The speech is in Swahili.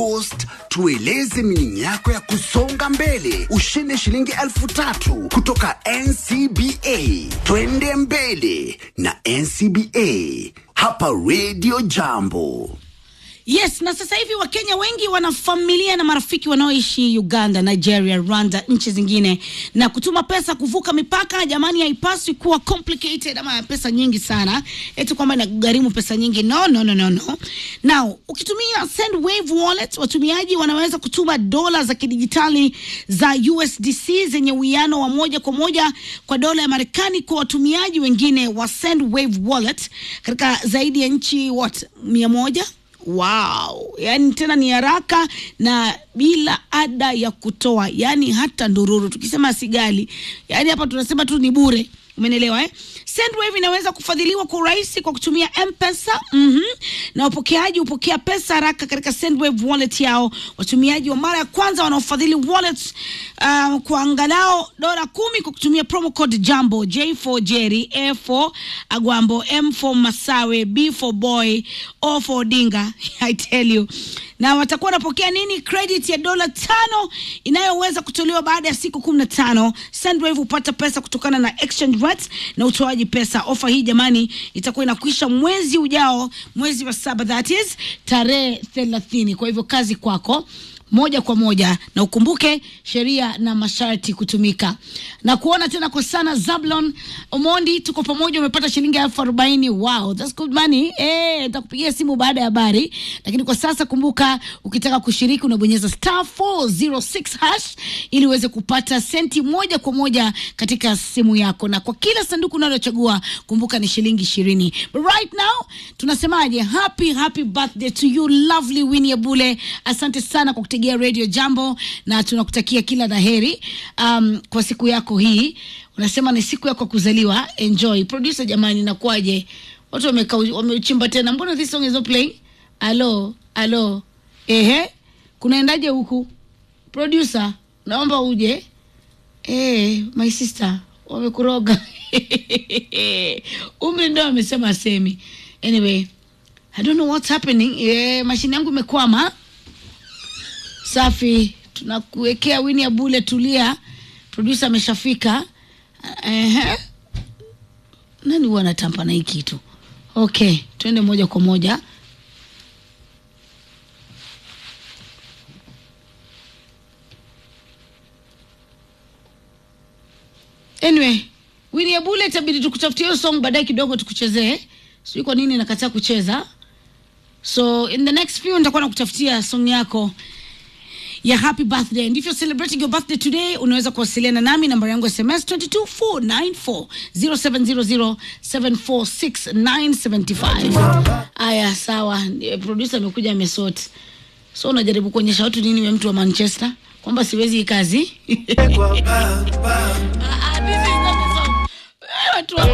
Post tueleze mining yako ya kusonga mbele, ushinde shilingi elfu tatu kutoka NCBA. Twende mbele na NCBA hapa Radio Jambo. Yes, na sasa hivi Wakenya wengi wana familia na marafiki wanaoishi Uganda, Nigeria, Rwanda, nchi zingine, na kutuma pesa kuvuka mipaka, jamani, haipaswi kuwa complicated ama pesa nyingi sana, eti kwamba inagharimu pesa nyingi. No, no, no, no, no. Now, ukitumia Sendwave wallet, watumiaji wanaweza kutuma dola za kidijitali za USDC zenye uwiano wa moja kwa moja kwa dola ya Marekani kwa watumiaji wengine wa Sendwave wallet katika zaidi ya nchi what mia moja Wow, yani tena ni haraka na bila ada ya kutoa, yani hata ndururu. Tukisema sigali, yani hapa tunasema tu ni bure. Umenelewa eh? Sendwave inaweza kufadhiliwa kwa urahisi kwa kutumia M-Pesa. Mhm. Na wapokeaji hupokea pesa haraka katika Sendwave wallet yao. Watumiaji wa mara ya kwanza wanaofadhili wallets uh, kwa angalau dola kumi kwa kutumia promo code Jambo, J for Jerry, A for Agwambo, M for Masawe, B for Boy, O for Odinga. I tell you. Na watakuwa wanapokea nini? Credit ya dola tano inayoweza kutolewa baada ya siku kumi na tano. Sendwave hupata pesa kutokana na exchange rates na utoaji pesa. Ofa hii jamani, itakuwa inakwisha mwezi ujao, mwezi wa saba, that is tarehe thelathini. Kwa hivyo kazi kwako moja kwa moja na ukumbuke sheria na masharti kutumika na kuona tena kwa sana Zablon Omondi, tuko pamoja, umepata shilingi elfu arobaini. Wow, that's good money. Eh, nitakupigia simu baada ya habari, lakini kwa sasa kumbuka, ukitaka kushiriki unabonyeza star 406 hash ili uweze kupata senti moja kwa moja katika simu yako, na kwa kila sanduku unalochagua kumbuka ni shilingi ishirini. But right now tunasemaje? Happy happy birthday to you lovely Winnie Abule, asante sana kwa kutegea Radio Jambo na tunakutakia kila la heri um, kwa siku yako hii. Unasema ni siku yako ya kuzaliwa, enjoy. Producer jamani, nakuaje? Watu wameka wamechimba tena, mbona this song is not playing? Alo, alo, ehe, kunaendaje huku? Producer, naomba uje. Eh, my sister wamekuroga umri ndo amesema asemi. Anyway, I don't know what's happening. Eh, mashine yangu imekwama. Safi, tunakuwekea Winnie Abule, tulia. Producer ameshafika. Ehe, nani huwa anatampa na hii kitu? Okay, tuende moja kwa moja. Anyway, Winnie Abule, itabidi tukutafutie hiyo song baadaye kidogo tukuchezee. Sijui kwa nini nakataa kucheza. So in the next few nitakuwa nakutafutia song yako ya happy birthday and if you're celebrating your birthday today unaweza kuwasiliana nami namba yangu ya sms 22494 0700746975 aya sawa Eh, producer amekuja amesort so unajaribu kuonyesha watu nini we mtu wa manchester kwamba siwezi hii kazi Ah, ah, this is not the song. Eh, watu wa